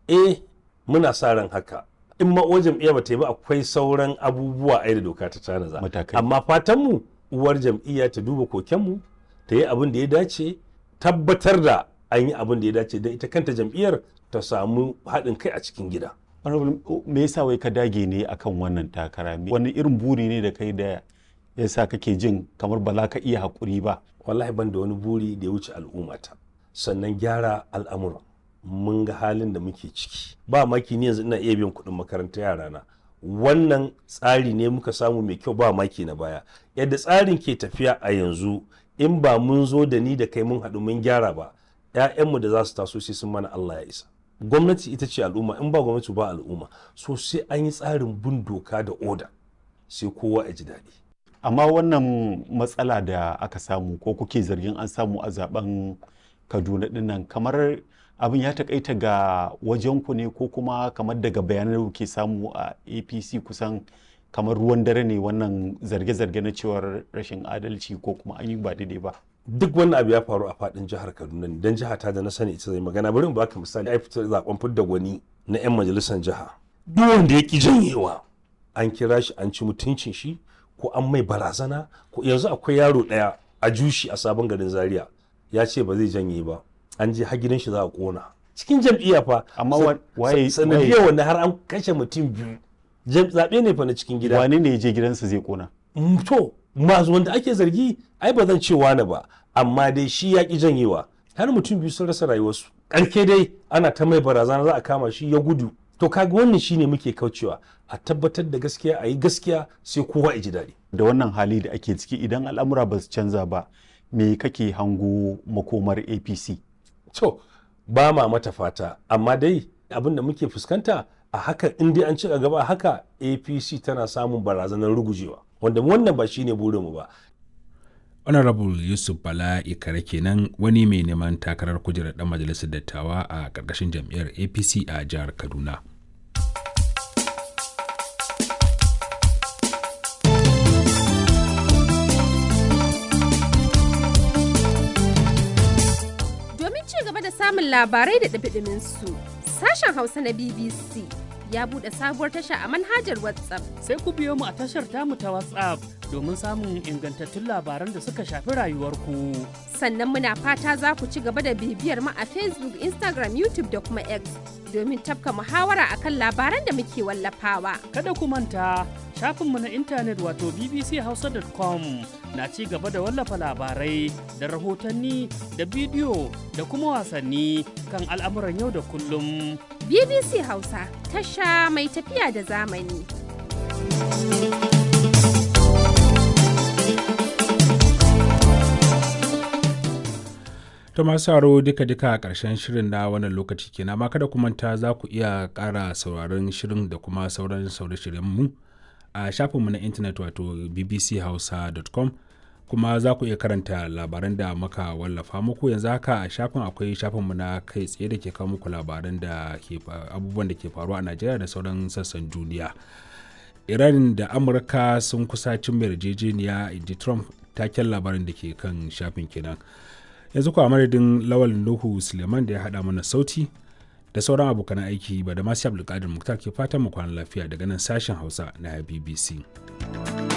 eh muna sa ran haka in ma uwar jam'iyya ba ta yi ba akwai sauran abubuwa ai da doka ta tanaza Matakai. amma fatan mu uwar jam'iyya ta duba koken mu ta yi abin da ya dace tabbatar da an yi abin da ya dace don ita kanta jam'iyyar ta samu haɗin kai a cikin gida Honorable, me yasa wai ka dage ne akan wannan takara Me- wani irin buri ne da kai da yasa kake jin kamar ba za ka iya haƙuri ba wallahi ban da wani buri da ya wuce al'ummata sannan gyara al'amuran mun ga halin da muke ciki ba maki ni yanzu ina iya biyan kuɗin makarantar yarana wannan tsari ne muka samu mai kyau ba maki na baya yadda tsarin ke tafiya a yanzu in ba mun zo da ni da kai mun haɗu mun gyara ba 'ya'yanmu da za su taso sai sun mana Allah ya isa gwamnati ita ce al'umma in ba gwamnati ba al'umma so sai an yi tsarin bin doka da oda sai kowa ya ji daɗi amma wannan matsala da aka samu ko kuke zargin an samu a zaben kaduna dinnan kamar abin ya takaita ga wajenku ne ko kuma kamar daga bayanan da kuke samu a apc kusan kamar ruwan dare ne wannan zarge-zarge na cewar rashin adalci ko kuma an yi ba daidai ba duk wannan abu ya faru a fadin jihar kaduna ne don jiha ta da na sani ita zai magana bari in baka misali ai fitar zaben fidda gwani na yan majalisar jiha duk wanda ya ki janyewa an kira shi an ci mutuncin shi ko an mai barazana ko yanzu akwai yaro daya a jushi a sabon garin zaria ya ce ba zai janye ba an je har gidan shi za a kona cikin jam'iyya fa Amma sa- wa- waye- sa- sanadiyar wanda har an kashe mutum biyu Jam- zaɓe ne fa na cikin gida wane ne ya je gidansa zai kona Mm, to masu wanda ake zargi ai ba zan ce wani ba amma dai shi ya ki janyewa har mutum biyu sun rasa rayuwarsu ƙarke dai ana ta mai barazana za a kama shi ya gudu to kaga wannan shine muke kaucewa a tabbatar da gaskiya a yi gaskiya sai kowa ya ji daɗi da wannan hali da ake ciki idan al'amura ba su canza ba me kake hango makomar apc to ba ma mata fata amma dai abin da muke fuskanta a haka in dai an ci gaba a haka apc tana samun barazanar rugujewa wanda wannan ba shine burinmu ba honorable yusuf bala ikare kenan wani mai neman takarar kujerar dan majalisar dattawa a ƙarƙashin jam'iyyar apc a jihar kaduna Domin ci gaba da samun labarai da ɗumi su sashen Hausa na BBC ya buɗe sabuwar tasha a manhajar WhatsApp. sai ku biyo mu a tashar tamu ta WhatsApp domin samun ingantattun labaran da suka shafi rayuwarku. Sannan muna fata za ku ci gaba da bibiyar mu a Facebook, Instagram, YouTube da kuma X domin tafka muhawara akan labaran da muke wallafawa. Kada ku manta shafinmu na intanet wato bbchausa.com na ci gaba da wallafa labarai da rahotanni da bidiyo da kuma wasanni kan al'amuran yau da kullum. BBC Hausa, tasha mai tafiya da zamani. ta masu sauraro duka-duka a ƙarshen shirin na wannan lokaci kenan amma kada ku manta za ku iya ƙara sauraron shirin da kuma sauran sauran mu a shafinmu na intanet wato bbchausa.com kuma za ku iya karanta labaran da muka wallafa muku yanzu haka a shafin akwai shafinmu na kai tsaye da ke kawo muku labaran da ke fa- abubuwan da ke faruwa a najeriya da sauran sassan duniya iran da amurka sun kusa cin yarjejeniya inji trump taken labarin da ke kan shafin kenan yanzu kuwa madadin lawal nuhu suleiman da ya haɗa mana sauti da sauran abokan aiki ba da masu abdulkadir muktar ke fatan mu kwana lafiya daga nan sashen hausa na bbc